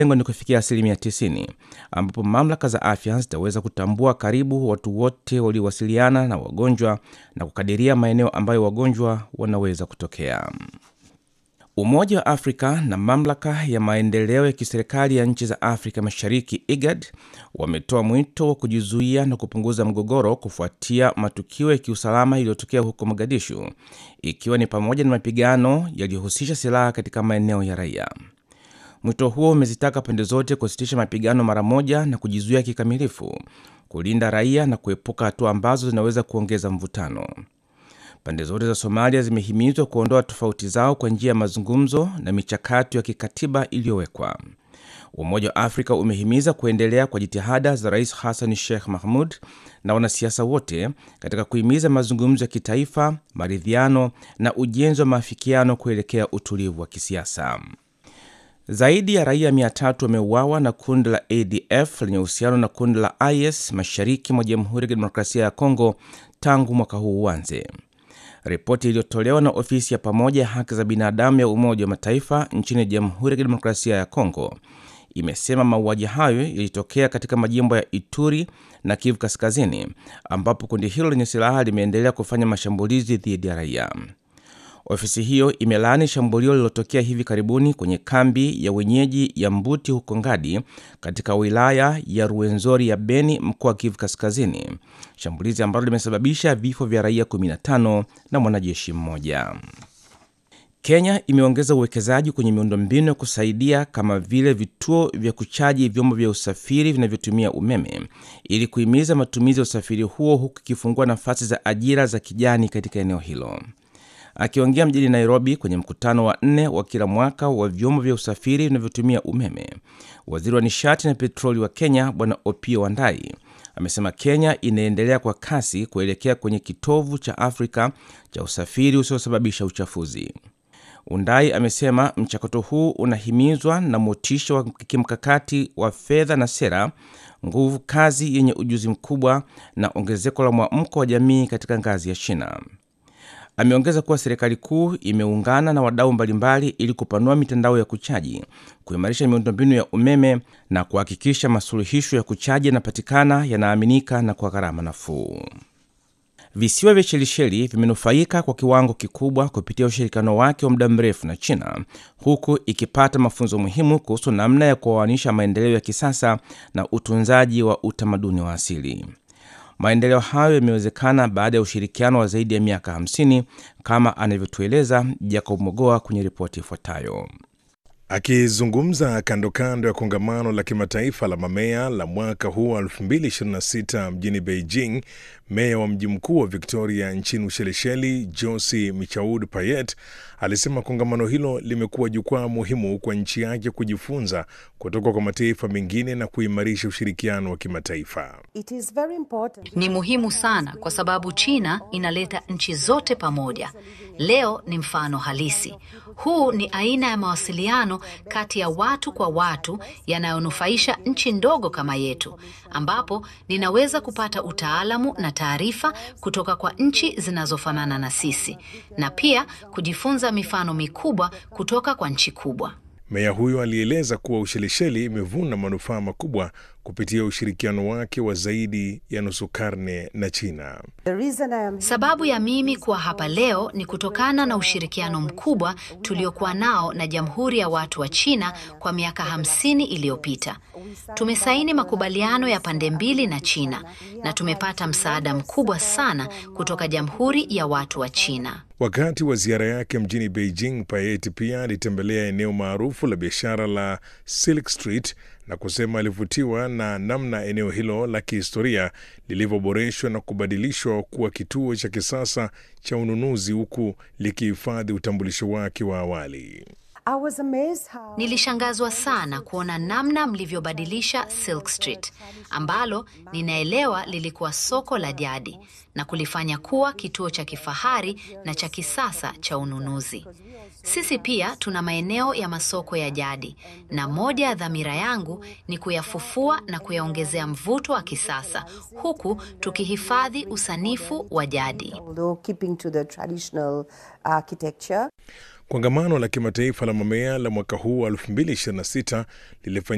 lengo ni kufikia asilimia 90 ambapo mamlaka za afya zitaweza kutambua karibu watu wote waliowasiliana na wagonjwa na kukadiria maeneo ambayo wagonjwa wanaweza kutokea. Umoja wa Afrika na mamlaka ya maendeleo ya kiserikali ya nchi za Afrika Mashariki IGAD wametoa mwito wa kujizuia na kupunguza mgogoro kufuatia matukio ya kiusalama yaliyotokea huko Mogadishu, ikiwa ni pamoja na mapigano yaliyohusisha silaha katika maeneo ya raia. Mwito huo umezitaka pande zote kusitisha mapigano mara moja na kujizuia kikamilifu, kulinda raia na kuepuka hatua ambazo zinaweza kuongeza mvutano. Pande zote za Somalia zimehimizwa kuondoa tofauti zao kwa njia ya mazungumzo na michakato ya kikatiba iliyowekwa. Umoja wa Afrika umehimiza kuendelea kwa jitihada za Rais Hassan Sheikh Mahmud na wanasiasa wote katika kuhimiza mazungumzo ya kitaifa, maridhiano na ujenzi wa maafikiano kuelekea utulivu wa kisiasa. Zaidi ya raia 300 wameuawa na kundi la ADF lenye uhusiano na kundi la IS mashariki mwa Jamhuri ya Kidemokrasia ya Kongo tangu mwaka huu uanze. Ripoti iliyotolewa na ofisi ya pamoja ya haki za binadamu ya Umoja wa Mataifa nchini Jamhuri ya Kidemokrasia ya Kongo imesema mauaji hayo yalitokea katika majimbo ya Ituri na Kivu Kaskazini, ambapo kundi hilo lenye silaha limeendelea kufanya mashambulizi dhidi ya raia. Ofisi hiyo imelaani shambulio lililotokea hivi karibuni kwenye kambi ya wenyeji ya Mbuti huko Ngadi katika wilaya ya Ruwenzori ya Beni, mkoa wa Kivu Kaskazini, shambulizi ambalo limesababisha vifo vya raia 15 na mwanajeshi mmoja. Kenya imeongeza uwekezaji kwenye miundombinu ya kusaidia kama vile vituo vya kuchaji vyombo vya usafiri vinavyotumia umeme ili kuhimiza matumizi ya usafiri huo huku ikifungua nafasi za ajira za kijani katika eneo hilo. Akiongea mjini Nairobi kwenye mkutano wa nne wa kila mwaka wa vyombo vya usafiri vinavyotumia umeme, waziri wa nishati na petroli wa Kenya Bwana Opiyo Wandayi amesema Kenya inaendelea kwa kasi kuelekea kwenye kitovu cha Afrika cha usafiri usiosababisha uchafuzi. Undai amesema mchakato huu unahimizwa na motisha wa kimkakati wa fedha na sera, nguvu kazi yenye ujuzi mkubwa na ongezeko la mwamko wa jamii katika ngazi ya shina. Ameongeza kuwa serikali kuu imeungana na wadau mbalimbali ili kupanua mitandao ya kuchaji, kuimarisha miundombinu ya umeme na kuhakikisha masuluhisho ya kuchaji yanapatikana, yanaaminika na kwa gharama nafuu. Visiwa vya Shelisheli vimenufaika kwa kiwango kikubwa kupitia ushirikiano wake wa muda mrefu na China, huku ikipata mafunzo muhimu kuhusu namna ya kuoanisha maendeleo ya kisasa na utunzaji wa utamaduni wa asili. Maendeleo hayo yamewezekana baada ya ushirikiano wa zaidi ya miaka 50 kama anavyotueleza Jacob Mogoa kwenye ripoti ifuatayo. Akizungumza kando kando ya kongamano la kimataifa la mamea la mwaka huu wa 2026 mjini Beijing, meya wa mji mkuu wa Victoria nchini Ushelisheli, Josi Michaud Payet, alisema kongamano hilo limekuwa jukwaa muhimu kwa nchi yake kujifunza kutoka kwa mataifa mengine na kuimarisha ushirikiano wa kimataifa. Ni muhimu sana kwa sababu China inaleta nchi zote pamoja. Leo ni mfano halisi. Huu ni aina ya mawasiliano kati ya watu kwa watu yanayonufaisha nchi ndogo kama yetu, ambapo ninaweza kupata utaalamu na taarifa kutoka kwa nchi zinazofanana na sisi na pia kujifunza mifano mikubwa kutoka kwa nchi kubwa. Meya huyo alieleza kuwa Ushelisheli imevuna manufaa makubwa kupitia ushirikiano wake wa zaidi ya nusu karne na China. Sababu ya mimi kuwa hapa leo ni kutokana na ushirikiano mkubwa tuliokuwa nao na Jamhuri ya Watu wa China kwa miaka hamsini iliyopita. Tumesaini makubaliano ya pande mbili na China na tumepata msaada mkubwa sana kutoka Jamhuri ya Watu wa China. Wakati wa ziara yake mjini Beijing, Payet pia alitembelea eneo maarufu la biashara la Silk Street na kusema alivutiwa na namna eneo hilo la kihistoria lilivyoboreshwa na kubadilishwa kuwa kituo cha kisasa cha ununuzi huku likihifadhi utambulisho wake wa awali. How... Nilishangazwa sana kuona namna mlivyobadilisha Silk Street ambalo ninaelewa lilikuwa soko la jadi na kulifanya kuwa kituo cha kifahari na cha kisasa cha ununuzi. Sisi pia tuna maeneo ya masoko ya jadi na moja ya dhamira yangu ni kuyafufua na kuyaongezea mvuto wa kisasa huku tukihifadhi usanifu wa jadi. Kongamano la kimataifa la mamea la mwaka huu wa 2026 lilifanyika